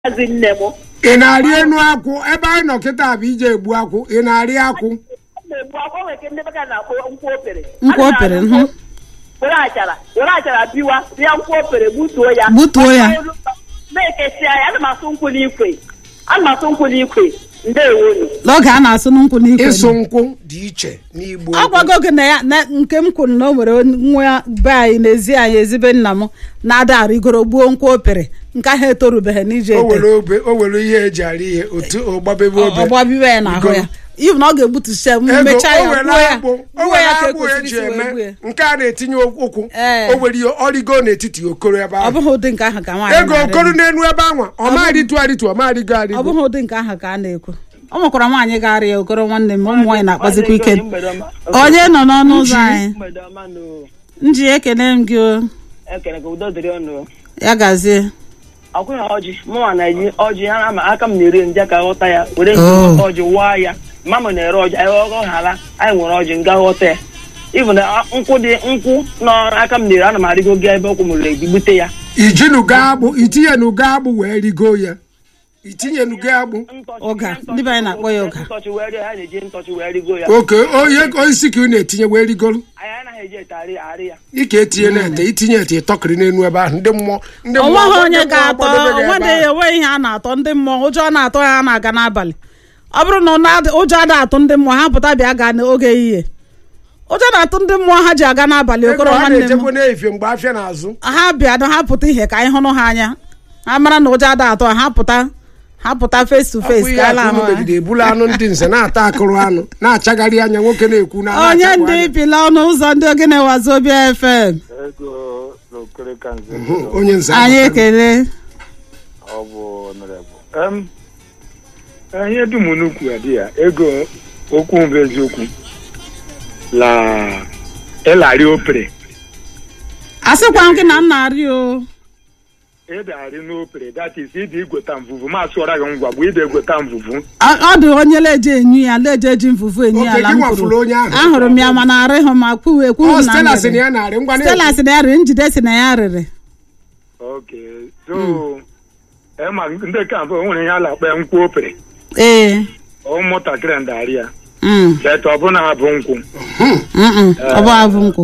maazị nne m ị na-arị enu akwụ ebe anyị nọ kịta bụ ije egbu akwụ ị na-arị akwụ na-egbu akwa nwere ike ndị beka na-akpọ nkwụ opere Nkwụ opere, A na-alụ mhm. were achara were achara biwa bịa nkwụ opere gbutuo ya Gbutuo ya. na-ekesịa ya ana m asụ nkwụ n'ikwe ana m asụ nkwụ n'ikwe ndewonu n'oge a na-asụ nkwụ n'ikwe ịsụ nkwụ dị iche n'igbo ọ gwago gị na ya na nke m kwuru na o nwere nwa be anyị n'ezi anyị ezibe nna m na-ada arịgoro gbuo nkwụ opere nke ahụ etorubeghị n'ije o ete were obe o were ihe eji arị ihe otu ọgbabebe obe ọgbabiwe ya n'ahụ ya ibu na ọ ga-egbutucha m ego mechaa o ya were gbuo ya agbụ o gbuo were ya ka agbụ ekwesịrị eji isi wee gbuo eme ya nke a na-etinye ụkwụ Ee. o were ihe ọrịgo n'etiti okoro ebe ọ ahụ bụghị ụdị nke ahụ ka nwaanyị ego na-arị. okoro n'enu ebe anwa ọ ma arịtu arịtu ọ ma arịgo ọ arịgo bụghị ụdị nke ahụ ka a na-ekwu ọ nwekwara nwaanyị ga-arị ya okoro nwanne m ụmụ nwaanyị na-akpazikwa ike onye nọ n'ọnụ ụzọ anyị mgbede ọma nụ nji ekele m gị o ekele ka udo dịrị ọnụ ya gazie ọkwụghị ọjị mụnwa na-eji ọjị ya ama aka m na-eri nje ka ghọta ya were Oh. nke ọjị waa ya mama m na-ere ọjị anyị ọghọ ghara anyị nwere ọjị nga ghọta ya ịbụ na nkwụ dị nkwụ n'aka m na-eri ana m arịgo gị ebe ọkwụ mụrụ ebi bute ya ijinugo agbụ itinyenugo agbụ wee rigo ya itinyenugo agbụ Ntọchị- Ụga, ntọchị- ndị be anyị na-akpọ ya ụga. ntọchị wee rie ha na-eji ntọchị wee rigo ya oke onye osisi ka ị na-etinye wee rigoro anyị anaghị eji ete arị arị ya ike etinye na-ete itinye ete ịtọkịrị n'enu ebe ahụ ndị mmụọ ndị mmụọ onweghị onye ndị mmụọ ga-atọ gbadebe gị ebe onwedị ahụ. enweghị ihe a na-atọ ndị mmụọ ụjọ na-atọ ha na-aga n'abalị ọ bụrụ na ọ na- ụjọ ada atụ ndị mmụọ ha pụta bịa gaa n'oge ehihie ụjọ na-atụ ndị mmụọ ha ji aga n'abalị ego okoro ha nwanne m na-echekwa n'efie mgbe afịa na-azụ ha bịa na ha pụta ihe ka anyị hụrụ ha anya ha mara na ụjọ ada atọ ha pụta ha pụta face to Ọ bụ face ihe ka ala akụ unu ahụ ha. megide ebulu anụ ndị nze na-ata akụrụ anụ na-achagharị anya nwoke na-ekwu na onye na-achagbu ndị anya. bila ọnụ ụzọ ndị ogene wazobia fm ego n'okere ka nze Hụ, onye nze anyị abata. ekele ọ bụ ọnọrọbụ em ihe dum n'ukwu ya dị ya ego okwu bụ eziokwu la ịlarị opere a sịkwa m gị na nna arị o ịdarị n'opere that is ịdị igweta mvuvu ma sụọra gị ngwa bụ ịdị egweta mvuvu ọ ọ dị onye leje enyu ya leje eji mfufu enyu ya Oke, ala gị m nwafuru kwuru onye ahụ. ahụrụ m ya mana arịghị ma kwuwe ekwughị Ọ m na Stella m sị na rịrị. ya na-arị ngwa na- Stella sị na ya rịrị njide sị na ya rịrị oke so ema ndị ka mbụ o nwere ihe a na-akpọ ya nkwụ opere ee ụmụntakịrị ndarị ya mm, bet ọ bụrụ na ha bụ nkwụ mm, mm, ọ bụ avụ nkwụ